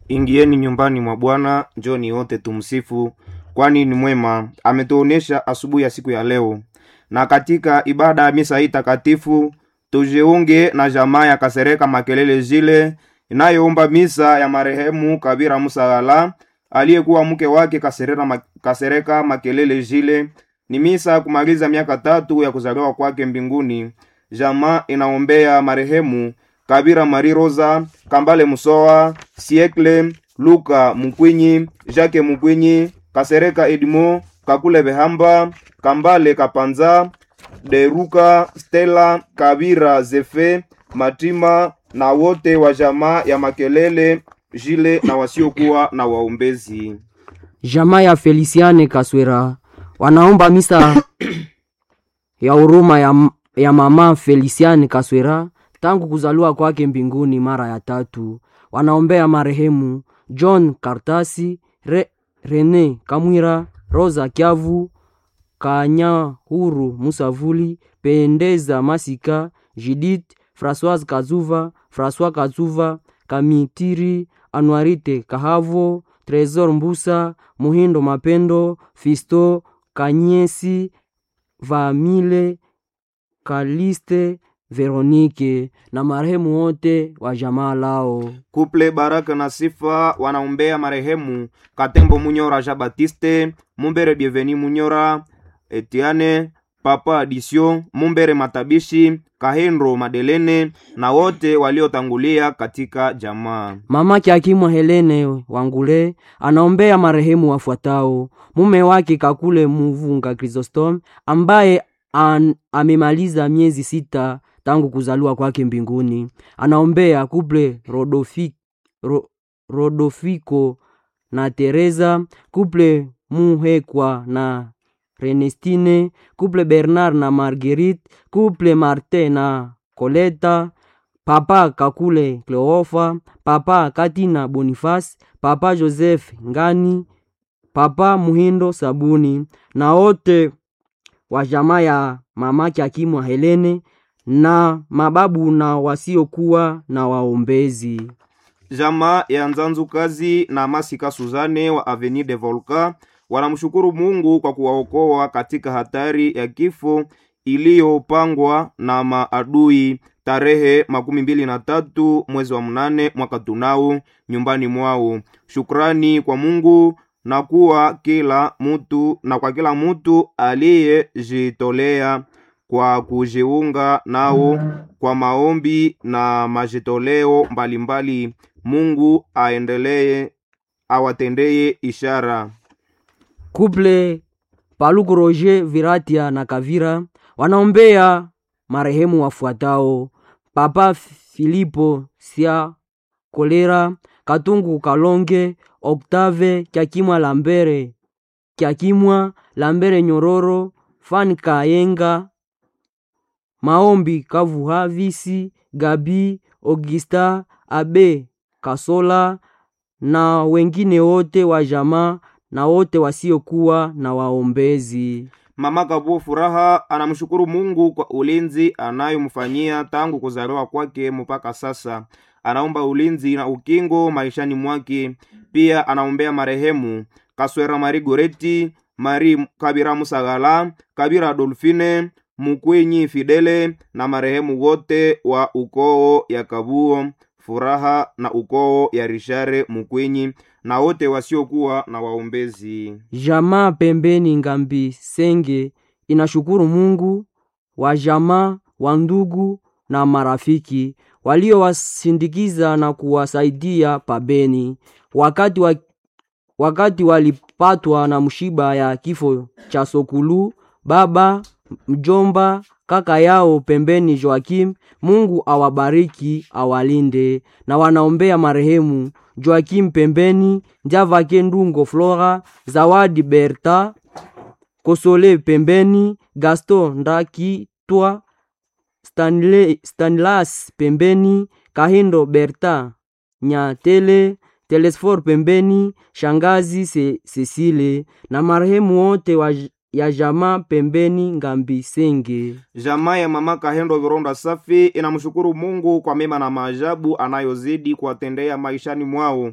Ingieni nyumbani mwa Bwana, njoni wote tumsifu, kwani ni mwema. Ametuonesha asubuhi ya siku ya leo. Na katika ibada ya misa hii takatifu tujiunge na jamaa ya Kasereka Makelele zile inayoomba misa ya marehemu Kabira Musagala aliyekuwa mke wake Kasereka, Ma- Kasereka Makelele zile. Ni misa ya kumaliza miaka tatu ya kuzaliwa kwake mbinguni. Jamaa inaombea marehemu Kabira Mari Rosa, Kambale Musoa, Siekle, Luka Mukwinyi, Jacques Mukwinyi, Kasereka Edmo, Kakule Behamba, Kambale Kapanza, Deruka, Stella, Kabira Zefe, Matima na wote wa jamaa ya Makelele jile na wasiokuwa na waombezi. Jamaa ya Feliciane Kaswera wanaomba misa ya huruma ya, ya mama Feliciane Kaswera tangu kuzaliwa kwake mbinguni mara ya tatu. Wanaombea marehemu John Kartasi, Re, Rene Kamwira, Rosa Kyavu, Kanyahuru Musavuli, Pendeza Masika, Judith, Françoise Kazuva, François Kazuva, Kamitiri, Anuarite Kahavo, Tresor Mbusa, Muhindo Mapendo, Fisto Kanyesi, Vamile, Kaliste, Veronike na marehemu wote wa jamaa lao. Kuple Baraka na Sifa wanaombea marehemu Katembo Munyora Jean Baptiste, Mumbere Bienveni Munyora, Etiane, Papa Adisio, Mumbere Matabishi, Kahendro Madelene na wote waliotangulia katika jamaa. Mama Kiakimwa Helene Wangule anaombea marehemu wafuatao: mume wake Kakule Muvunga Chrysostom ambaye an, amemaliza miezi sita tangu kuzaliwa kwake mbinguni. Anaombea kuple Rodofi, Ro, Rodofiko na Teresa, kuple Muhekwa na Renestine, kuple Bernard na Marguerite, kuple Martin na Coleta, papa Kakule Cleofa, papa Katina Boniface, papa Joseph Ngani, papa Muhindo Sabuni na wote wa jamaa ya mamake Akimwa Helene na mababu na wasiokuwa na waombezi. Jamaa ya Nzanzu Kazi na Masika Suzane wa Avenue de Volca wanamshukuru Mungu kwa kuwaokoa katika hatari ya kifo iliyopangwa na maadui tarehe makumi mbili na tatu mwezi wa mnane mwaka tunao nyumbani mwao. Shukrani kwa Mungu na kuwa kila mutu na kwa kila mutu aliyejitolea kwa kujiunga nao kwa maombi na majitoleo mbalimbali. Mungu aendelee awatendeye ishara. Kuple Paluku Roger Viratia na Kavira wanaombea marehemu wafuatao: Papa Filipo Sia Kolera, Katungu Kalonge, Octave Kyakimwa Lambere, Kyakimwa Lambere Nyororo, Fan Kayenga, Maombi Kavuhavisi, Gabi Augusta, Abe Kasola na wengine wote wa jamaa na wote wasiokuwa na waombezi. Mama Kabuo Furaha anamshukuru Mungu kwa ulinzi anayomfanyia tangu kuzaliwa kwake mpaka sasa. Anaomba ulinzi na ukingo maishani mwake. Pia anaombea marehemu Kaswera Mari Goreti, Mari Kabira Musagala, Kabira Dolfine, Mukwenyi Fidele na marehemu wote wa ukoo ya Kabuo Furaha na ukoo ya Rishare Mukwenyi na wote wasiokuwa na waombezi. Jamaa pembeni Ngambi Senge inashukuru Mungu wa jamaa wa ndugu na marafiki waliowasindikiza na kuwasaidia pabeni wakati, wa, wakati walipatwa na mshiba ya kifo cha Sokulu baba mjomba kaka yao pembeni Joakim. Mungu awabariki awalinde, na wanaombea marehemu Joakim pembeni Njavake Ndungo Flora Zawadi Berta Kosole pembeni Gaston Ndakitwa Stanley, Stanlas pembeni Kahindo Berta Nyatele Telesfor pembeni Shangazi Se, Cecile na marehemu wote wa ya jamaa pembeni Ngambi Senge. Jamaa ya mama Kahendo Vironda Safi inamshukuru Mungu kwa mema na maajabu anayozidi kuwatendea maishani mwao.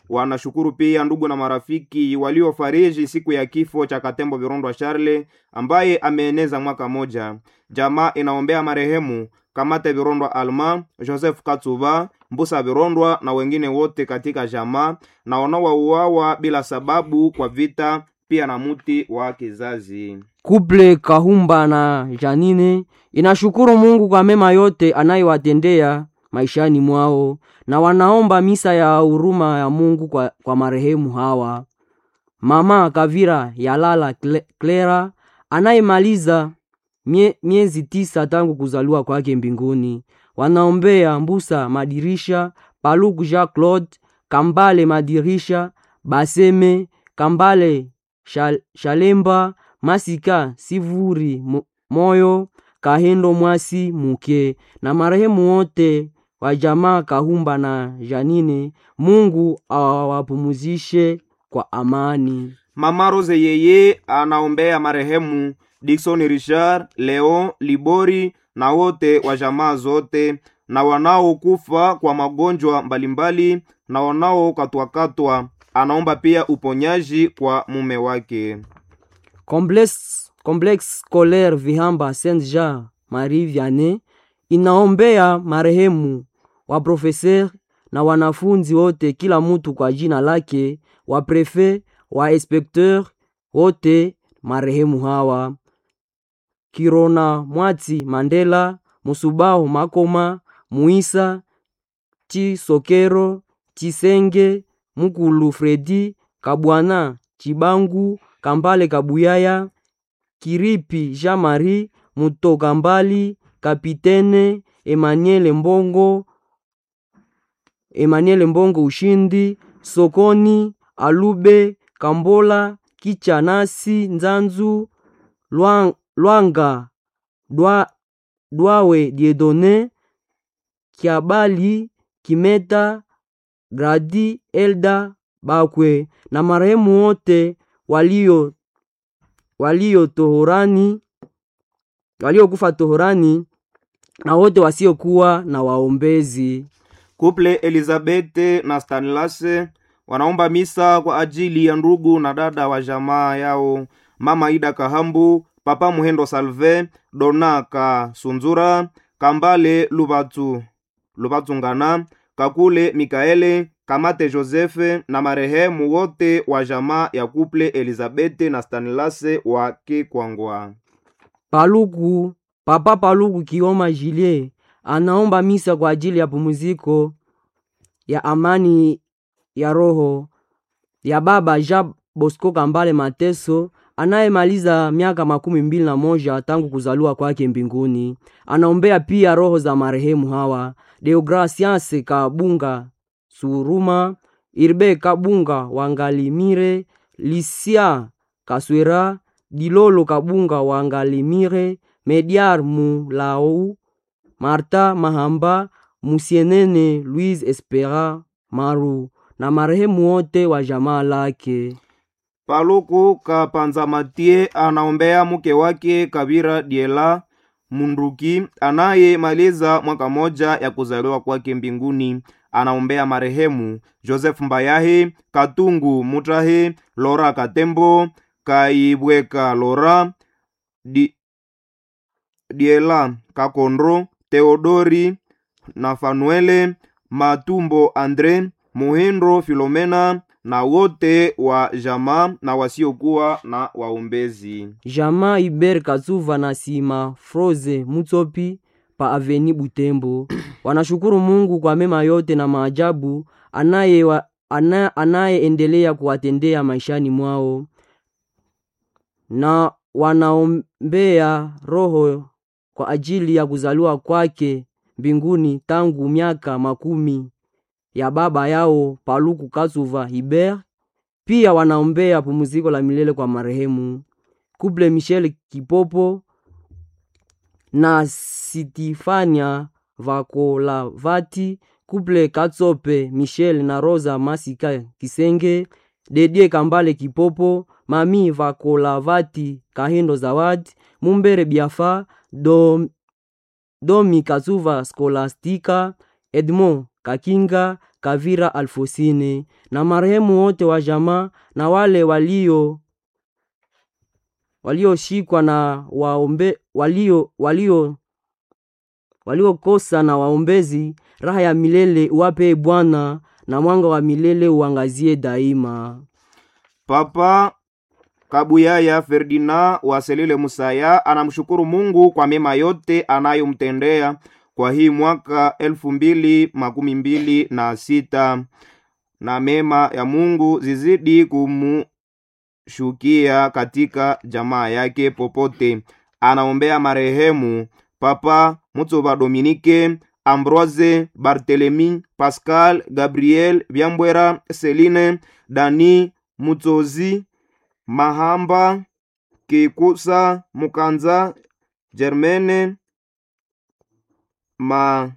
wanashukuru pia ndugu na marafiki waliofariji siku ya kifo cha Katembo Virondwa Charle ambaye ameeneza mwaka moja. Jamaa inaombea marehemu Kamate Virondwa Alma, Joseph Katsuba, Mbusa Virondwa na wengine wote katika jamaa na wanaouawa bila sababu kwa vita, pia na muti wa kizazi. Kuple Kahumba na Janine inashukuru Mungu kwa mema yote anayowatendea maishani mwao na wanaomba misa ya huruma ya Mungu kwa, kwa marehemu hawa. Mama Kavira Yalala Cle- Clara anayemaliza mie, miezi tisa tangu kuzaliwa kwake mbinguni. Wanaombea Mbusa Madirisha, Paluku Jean Claude, Kambale Madirisha, Baseme, Kambale Shal, Shalemba, Masika Sivuri Mo- Moyo, Kahendo Mwasi Muke na marehemu wote wa jamaa Kahumba na Janine. Mungu awapumuzishe kwa amani. Mama Rose yeye anaombea marehemu Dickson Richard, Leo Libori na wote wa jamaa zote na wanaokufa kwa magonjwa mbalimbali na wanaokatwakatwa. Anaomba pia uponyaji kwa mume wake. Complexe, Complexe Scolaire Vihamba Saint Jean Marie Vianney inaombea marehemu wa profeser na wanafunzi wote, kila mutu kwa jina lake, wa prefe wa inspecteur wote marehemu hawa Kirona Mwati Mandela Musubahu Makoma Muisa Chisokero Chisenge Mukulu Fredi Kabwana Chibangu Kambale Kabuyaya Kiripi Jean Marie Mutoka Mbali Kapitene Emmanuel Mbongo Emmanuel Mbongo Ushindi Sokoni Alube Kambola Kichanasi Nzanzu Lwang, Lwanga Dwa, Dwawe Diedone Kiabali Kimeta Gradi Elda Bakwe na marehemu wote walio walio tohorani waliokufa tohorani na wote wasiokuwa na waombezi. Kuple Elizabete na Stanlase wanaomba misa kwa ajili ya ndugu na dada wa jamaa yao, mama Ida Kahambu, papa Muhendo Salve, Dona Kasunzura, Kambale Lubatu Lubatungana, Kakule Mikaele, Kamate Josefe na marehemu wote wa jamaa ya kuple Elizabete na Stanlase wa Kikwangwa. Paluku papa Paluku Kioma Jilie anaomba misa kwa ajili ya pumziko ya amani ya roho ya baba Jean Bosco Kambale Mateso anayemaliza miaka makumi mbili na moja tangu kuzaliwa kwake mbinguni. Anaombea pia roho za marehemu hawa Deogracias Kabunga Suruma, Irbe Kabunga Wangalimire, Lisia Kaswera, Dilolo Kabunga Wangalimire, Mediar Mulau, Marta Mahamba, Musienene Louise Espera Maru na marehemu wote wa jamaa lake. Paluku Kapanzamatie anaombea mke wake Kabira Diela Munduki anayemaliza mwaka moja ya kuzaliwa kwake mbinguni. Anaombea marehemu Joseph Mbayahi, Katungu Mutahi, Lora Katembo, Kaibweka Lora, Di, Diela Kakondro, Theodori na Fanuele Matumbo Andre, Muhindo Filomena na wote wa jamaa na wasiokuwa na waombezi. Jamaa Iber Kazuva na Sima Froze Mutsopi pa Aveni Butembo wanashukuru Mungu kwa mema yote na maajabu anaye wa, ana, anayeendelea kuwatendea maishani mwao na wanaombea roho kwa ajili ya kuzaliwa kwake mbinguni tangu miaka makumi ya baba yao Paluku Kazuva Hiber. Pia wanaombea pumziko la milele kwa marehemu Kuple Michel Kipopo na Sitifania Vakolavati, Kuple Katsope Michel na Rosa Masika Kisenge, Dedie Kambale Kipopo, Mami Vakolavati Kahindo Zawadi, Mumbere Biafa, Dom, Domi Kazuva Skolastika, Edmond Kakinga, Kavira Alfosine na marehemu wote wa jamaa na wale walio walioshikwa na waombe walio walio waliokosa na waombezi, raha ya milele uwape Bwana, na mwanga wa milele uangazie daima. Papa Kabuyaya Ferdinand wa Selile Musaya anamshukuru Mungu kwa mema yote anayomtendea kwa hii mwaka elfu mbili makumi mbili na sita na mema ya Mungu zizidi kumushukia katika jamaa yake popote. Anaombea marehemu Papa Mutsoba Dominike, Ambroise Barthelemy, Pascal Gabriel Byambwera, Celine Dani Mutsozi Mahamba Kikusa Mukanza Germaine ma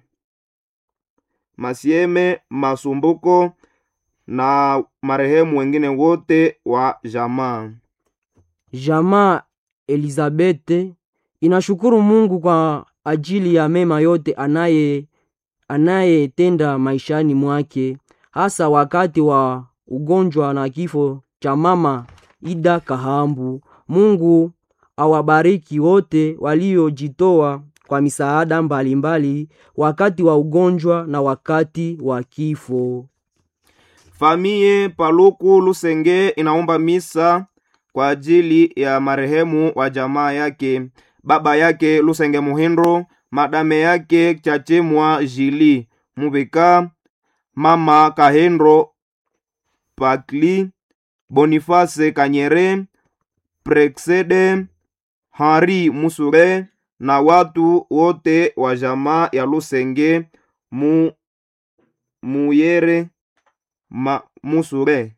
Masieme Masumbuko na marehemu wengine wote wa jamaa. Jamaa Elizabete inashukuru Mungu kwa ajili ya mema yote anaye anayetenda maishani mwake, hasa wakati wa ugonjwa na kifo cha mama Ida Kahambu. Mungu awabariki wote waliojitoa kwa misaada mbalimbali wakati wa ugonjwa na wakati wa kifo. Famie Paluku Lusenge inaomba misa kwa ajili ya marehemu wa jamaa yake, baba yake Lusenge Muhindo, madame yake Chachemwa Jili Mubika, mama Kahendo Pakli, Boniface Kanyere, Prexede Henri Musure na watu wote wa jamaa ya Lusenge mu Muyere ma, Musure.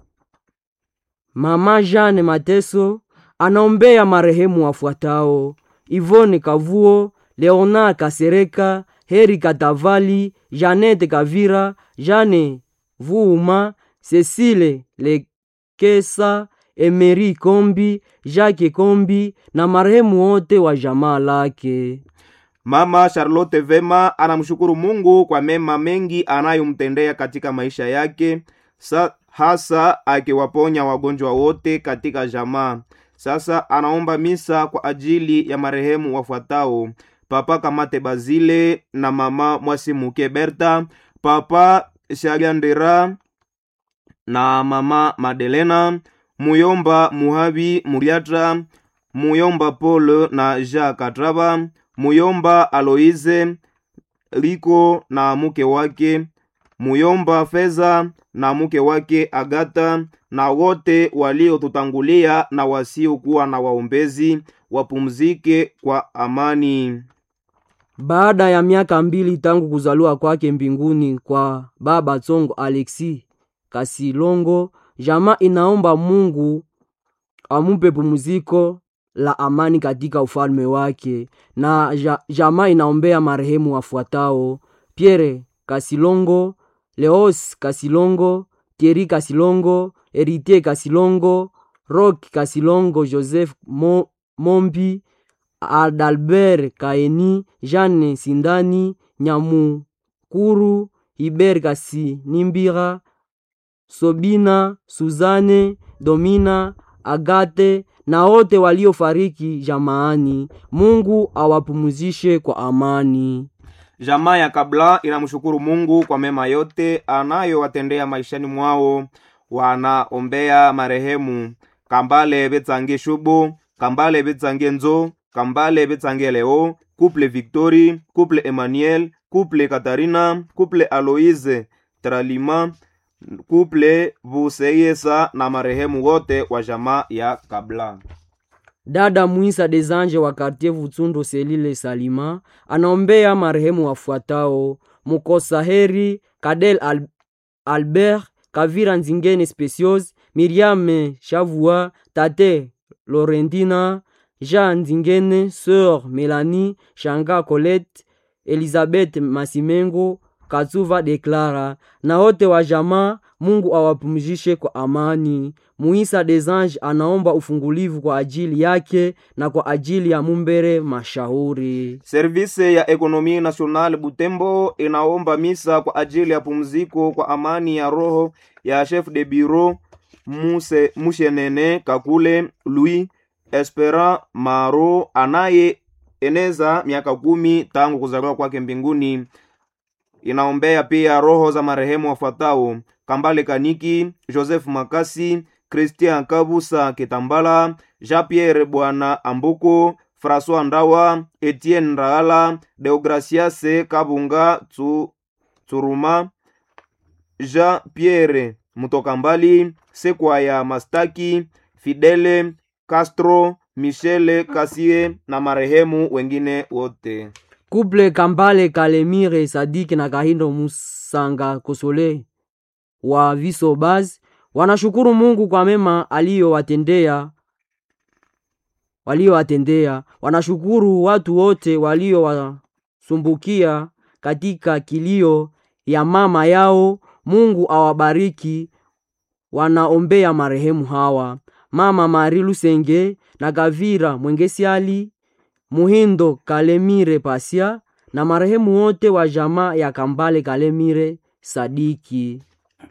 Mama Jeanne Mateso anaombea marehemu wafuatao: Ivone Kavuo, Leonard Kasereka, Heri Katavali, Janete Kavira, Jane Vuuma, Cecile Lekesa, Emery Kombi, Jacques Kombi na marehemu wote wa jamaa lake. Mama Charlotte Vema anamshukuru Mungu kwa mema mengi anayomtendea katika maisha yake, sa, hasa akiwaponya wagonjwa wote katika jamaa. Sasa anaomba misa kwa ajili ya marehemu wafuatao: Papa Kamate Bazile na mama Mwasimuke Berta, Papa Shagandera na mama Madelena, Muyomba Muhabi Muriatra, Muyomba Paul na Jacques Katraba, Muyomba Aloise Liko na mke wake, Muyomba Feza na mke wake Agata, na wote waliotutangulia na wasiokuwa na waombezi wapumzike kwa amani. Baada ya miaka mbili tangu kuzaliwa kwake mbinguni kwa baba Tsongo Alexi Kasilongo, jamaa inaomba Mungu amupe pumziko la amani katika ufalme wake, na ja, jamaa inaombea marehemu wafuatao: Pierre Kasilongo, Leos Kasilongo, Thierry Kasilongo, Heritier Kasilongo, Rock Kasilongo, Joseph Mo, Mombi, Adalbert Kaeni, Jeanne Sindani, Nyamukuru, Hiber Kasinimbira, Sobina, Suzane, Domina, Agate na wote waliofariki jamaani. Mungu awapumuzishe kwa amani. Jamaa ya Kabla inamshukuru Mungu kwa mema yote anayowatendea maishani mwao. Wanaombea marehemu Kambale Betsange Shubu, Kambale Betsange Nzo, Kambale Betsange Leo, Couple Victory, Couple Emmanuel, Couple Katarina, Couple Aloise Tralima, Couple Buseyesa na marehemu wote wa jamaa ya Kabla. Dada Mwisa Desanje wa Kartier Vutsundo Selile Salima anaombea marehemu wafuatao: Mukosa Heri, Kadel Al Albert, Kavira Nzingene Specios, Miriam Shavua, Tate Laurentina, Jean Nzingene, Sœur Melanie, Shanga Colette, Elizabeth Masimengo, Katsuva Deklara na wote wa jamaa mungu awapumzishe kwa amani muisa desange anaomba ufungulivu kwa ajili yake na kwa ajili ya mumbere mashauri Service ya Ekonomie Nationale Butembo inaomba misa kwa ajili ya pumziko kwa amani ya roho ya chef de bureau Muse Mushenene Kakule Louis Espera Maro anaye eneza miaka kumi tangu kuzaliwa kwake mbinguni. Inaombea pia roho za marehemu wafuatao: Kambale Kaniki, Joseph Makasi, Christian Kabusa Kitambala, Jean-Pierre Bwana Ambuko, François Ndawa, Etienne Raala, Deograciase Kabunga Tsu, Tsuruma, Jean-Pierre Mutokambali, Sekwaya Mastaki, Fidele Castro, Michele Kasie na marehemu wengine wote. kuple kambale kalemire sadiki na kahindo musanga kosole wa viso baz wanashukuru mungu kwa mema aliyowatendea waliowatendea wanashukuru watu wote waliowasumbukia katika kilio ya mama yao mungu awabariki wanaombea marehemu hawa mama mari lusenge na gavira mwengesiali muhindo kalemire pasia na marehemu wote wa jamaa ya kambale kalemire sadiki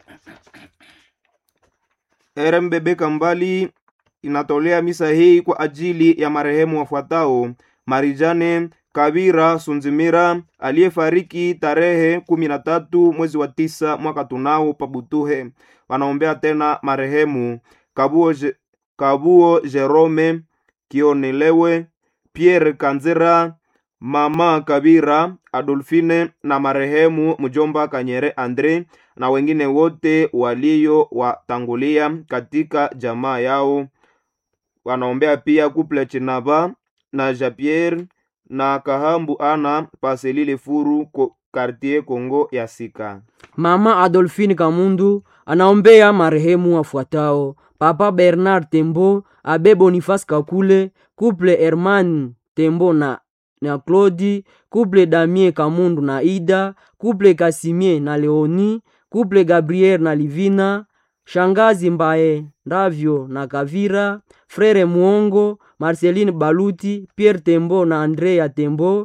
RMBB Kambali inatolea misa hii kwa ajili ya marehemu wafuatao: Marijane Kabira Sunzimira aliyefariki tarehe kumi na tatu mwezi wa tisa mwaka tunao Pabutuhe. Wanaombea tena marehemu Kabuo, Je, Kabuo Jerome Kionelewe Pierre Kanzera Mama Kabira Adolfine na marehemu mjomba Kanyere Andre na wengine wote waliowatangulia katika jamaa yao. Wanaombea pia kuple Chinaba na Japierre na Kahambu ana Paselile Furu ko, Quartier Congo ya Sika. mama adolfine kamundu anaombea marehemu wafuatao papa bernard tembo abe boniface kakule kuple herman tembo na, na claudi kuple damien kamundu na ida kuple kasimie na leoni kuple gabriel na livina shangazi mbaye ndavyo na kavira frere muongo marceline baluti pierre tembo na andrea tembo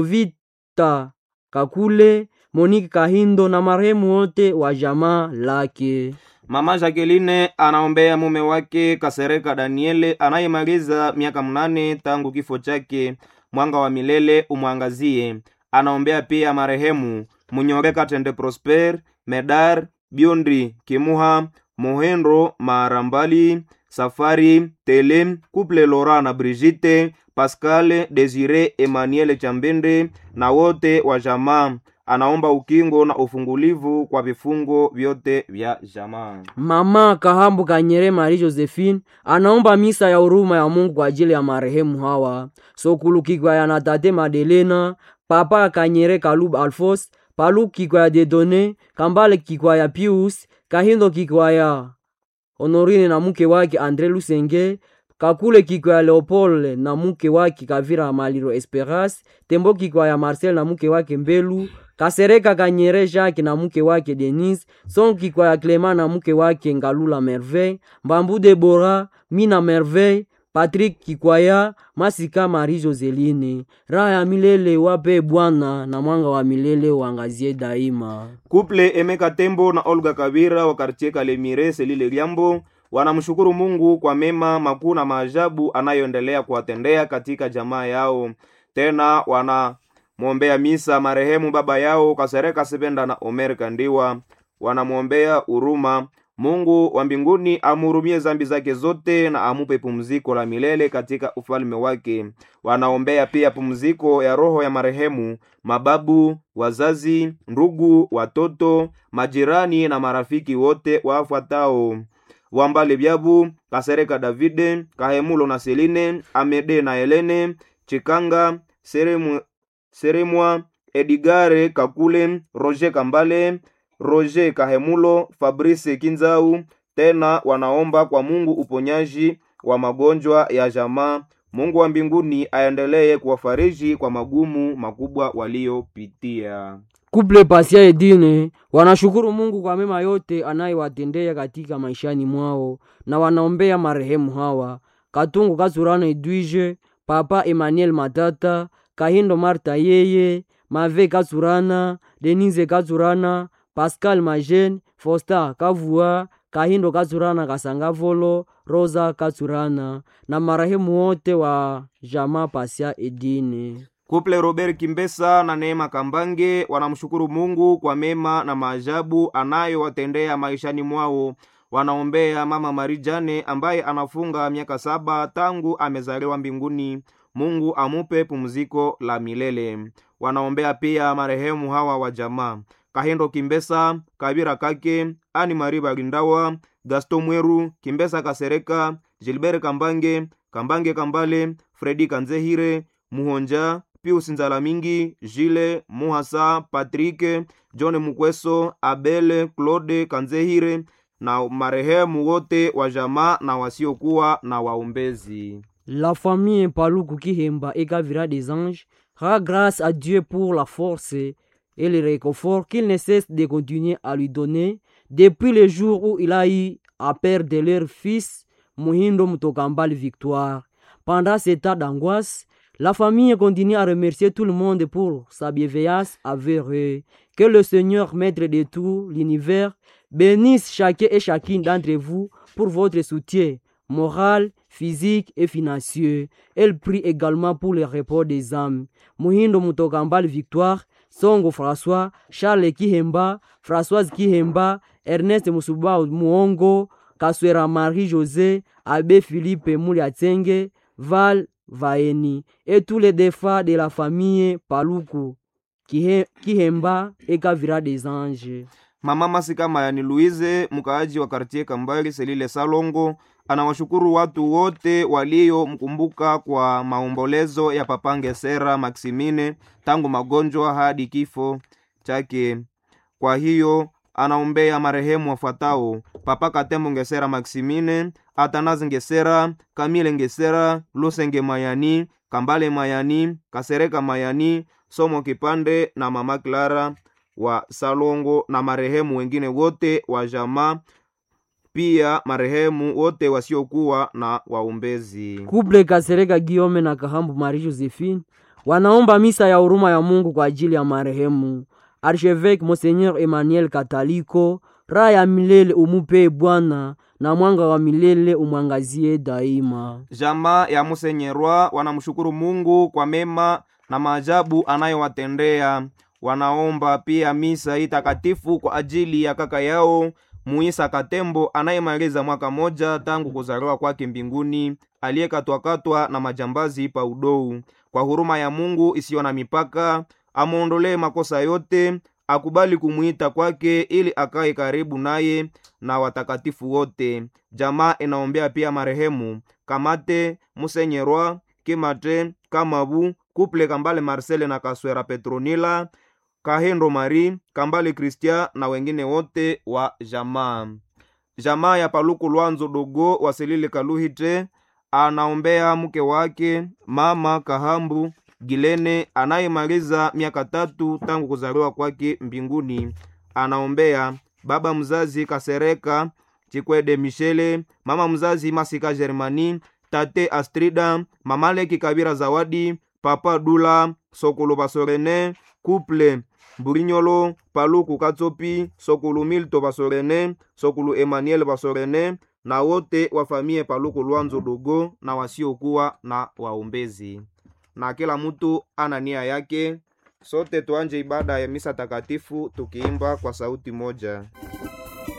yovita kakule monike kahindo na marehemu wote wa jamaa lake Mama Jacqueline anaombea mume wake Kasereka Daniele anayemaliza miaka mnane tangu kifo chake. Mwanga wa milele umwangazie. Anaombea pia marehemu Munyore Katende Prosper, Medar Biondi Kimuha, Mohendro Marambali, Safari Tele, Couple Laura na Brigitte, Pascal Desire Emmanuel Chambende na wote wa jamaa. Anaomba ukingo na ufungulivu kwa vifungo vyote vya jamaa. mama kahambu kanyere mari josephine anaomba misa ya huruma ya mungu kwa ajili ya marehemu hawa sokulu kikwaya na tate madelena papa kanyere kalub alfos palu kikwaya dedone kambale kikwaya pius kahindo kikwaya honorine na mke wake andre lusenge kakule kikwaya leopold na mke wake kavira maliro esperas tembo kikwaya marcel na mke wake mbelu kasereka kanyere jacques na mke wake denis son kikwaya clema na mke wake ngalula merveille mbambu debora mina merveille patrik kikwaya masika mari joseline raha ya milele wape bwana na mwanga wa milele uangazie daima Kuple Emeka Tembo na Olga Kabira wa kartie Kalemire Selile Liambo wanamshukuru Mungu kwa mema makuu na maajabu anayoendelea kuwatendea katika jamaa yao. Tena wanamwombea misa marehemu baba yao Kasereka Sebenda na Omer Kandiwa, wanamwombea huruma Mungu wa mbinguni amhurumie zambi zake zote na amupe pumziko la milele katika ufalme wake. Wanaombea pia pumziko ya roho ya marehemu mababu, wazazi, ndugu, watoto, majirani na marafiki wote wafuatao: Wambale Byabu, Kasereka Davide, Kahemulo na Seline, Amede na Helene, Chikanga, Seremu, Seremwa, Edigare Kakule, Roger Kambale, Roger Kahemulo, Fabrice Kinzau. Tena wanaomba kwa Mungu uponyaji wa magonjwa ya jamaa. Mungu wa mbinguni aendelee kuwafariji kwa magumu makubwa waliopitia. Kuple Pasia Edine wanashukuru Mungu kwa mema yote anayewatendea katika maishani mwao na wanaombea marehemu hawa Katungu Kasurana Edwige, Papa Emmanuel Matata, Kahindo Marta yeye, Mave Kasurana, Denise Kasurana, Pascal Majen, Fosta Kavua, Kahindo Kasurana Kasangavolo, Rosa Kasurana na marehemu wote wa jamaa Pasia Edine. Kuple Robert Kimbesa na Neema Kambange wanamshukuru Mungu kwa mema na maajabu anayowatendea maishani mwao. Wanaombea mama Marijane ambaye anafunga miaka saba tangu amezaliwa mbinguni. Mungu amupe pumziko la milele. Wanaombea pia marehemu hawa wa jamaa Kahindo Kimbesa, Kabira Kake, Ani Mari Balindawa, Gaston Mweru, Kimbesa Kasereka, Gilbert Kambange, Kambange Kambale, Fredi Kanzehire, Muhonja, Pius Nzalamingi, Jile Muhasa, Patrick, John Mukweso, Abel, Claude Kanzehire na marehemu wote wa jamaa na wasiokuwa na waombezi. La famille Paluku Kihemba et Gavira des Anges rend grâce à Dieu pour la force et le réconfort qu'il ne cesse de continuer à lui donner depuis le jour où il a eu à perdre leur fils Muhindo Mutokambal Victoire. Pendant ces temps d'angoisse, la famille continue à remercier tout le monde pour sa bienveillance envers eux. Que le Seigneur, maître de tout l'univers, bénisse chacun et chacune d'entre vous pour votre soutien moral, physique et financier. Elle prie également pour le repos des âmes. Muhindo Mutokambal Victoire, Songo François, Charles Kihemba, Françoise Kihemba, Ernest Musuba Muongo, Kaswera Marie-José, Abbé Philippe Mouliatsenge, Val Vaeni et tous les défunts de la famille Paluku, Kihe- Kihemba et Kavira des Anges. Mama Masika Mayani Louise, mkaaji wa kartie Kambali Selile Salongo, anawashukuru watu wote waliomkumbuka kwa maombolezo ya Papange Sera Maximine tangu magonjwa hadi kifo chake. Kwa hiyo anaombea marehemu wafuatao: Papa Katembo Ngesera Maximine, Atanazi Ngesera, Kamile Ngesera, Lusenge Mayani, Kambale Mayani, Kasereka Mayani, Somo Kipande na Mama Clara wa Salongo na marehemu wengine wote wa jamaa, pia marehemu wote wasiokuwa na waombezi. Kuble Kasereka Giome na Kahambu Marie Josephine wanaomba misa ya huruma ya Mungu kwa ajili ya marehemu Archevêque Monseigneur Emmanuel Kataliko. Raha ya milele umupe Bwana, na mwanga wa milele umwangazie daima. Jamaa ya Musenyerwa wanamshukuru Mungu kwa mema na maajabu anayowatendea. Wanaomba pia misa hii takatifu kwa ajili ya kaka yao Muisa Katembo anayemaliza mwaka moja tangu kuzaliwa kwake mbinguni, aliyekatwakatwa na majambazi pa udou. Kwa huruma ya Mungu isiyo na mipaka, amwondolee makosa yote, akubali kumwita kwake ili akae karibu naye na watakatifu wote. Jamaa inaombea pia marehemu Kamate Musenyerwa, Kimate Kamabu, Kuple Kambale Marcele na Kaswera Petronila, Kahendo Mari, Kambale Kristia na wengine wote wa jamaa. Jamaa ya Paluku Lwanzo Dogo Wasilili Kaluhite anaombea mke wake mama Kahambu Gilene anayemaliza miaka tatu tangu kuzaliwa kwake mbinguni. Anaombea baba mzazi Kasereka Chikwede Michele, mama mzazi Masika Germani, tate Astrida, mama Leki Kabira Zawadi, papa Dula Sokolo Basorene, couple Burinyolo, Paluku Katsopi, Sokulu Milto Basorene, Sokulu Emmanuel Basorene na wote wa famie Paluku Lwanzo Dogo na wasiokuwa na waombezi. Na kila mtu ana nia yake. Sote tuanje ibada ya misa takatifu tukiimba kwa sauti moja.